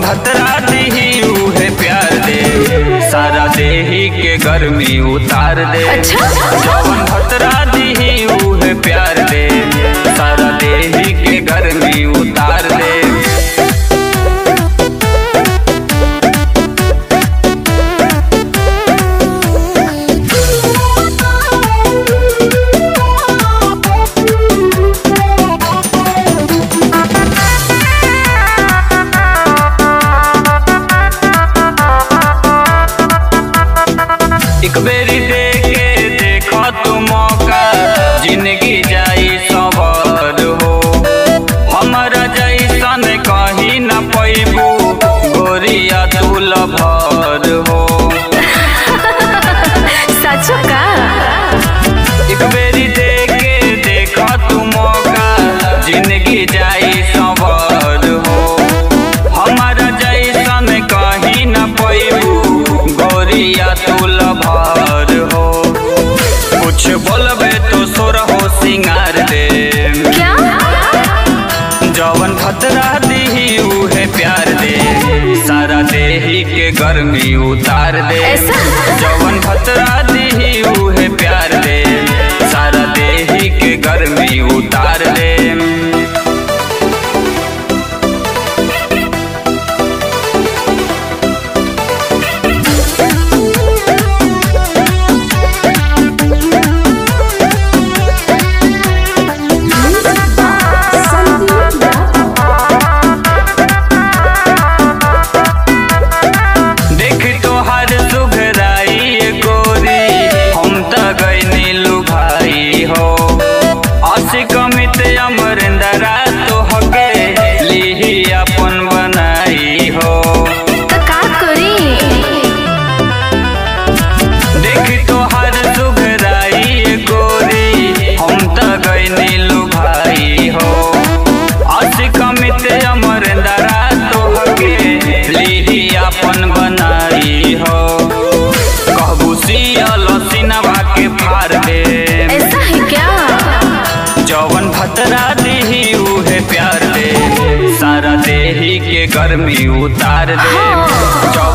भतरा दीही उहे प्यार दे सारा देही के गर्मी उतार दे अच्छा? जवन भतरा दीही उहे प्यार दे सारा देही के गर्मी उतार दे एक बेरी दे के देखो तू मौका जिंदगी जाई सबर हो हमारा जैसन कहीं न पैबू गोरिया तू लभर हो सचो का एक बेरी दे के देखो तू मौका जिंदगी जाई सबर हो हमारा जैसन कहीं न पैबू गोरिया तू लभर हो कुछ बोलबे तो सोर हो सिंगार दे क्या जवन खतरा दीही उहे प्यार दे सारा देही के गर्मी उतार दे ऐसा? जवन खतरा दीही उहे प्यार दे सारा देही के गर्मी उतार दे देख तोहार सुघराई ये गोरी हम त गईनी लुभाई हो असिक मित अमरिंदरा तोहके लिही अपन बनाई हो तो का करी देख तोहार सुघराई ये गोरी हम त गईनी लुभाई हो असिक मित अमरिंदरा तोहके लिही अपन बनाई हो कहबू सियल सिनवा के फार दे ऐसा है क्या जवन भतरा दीही उहे प्यार दे सारा देही के गर्मी उतार दे हाँ।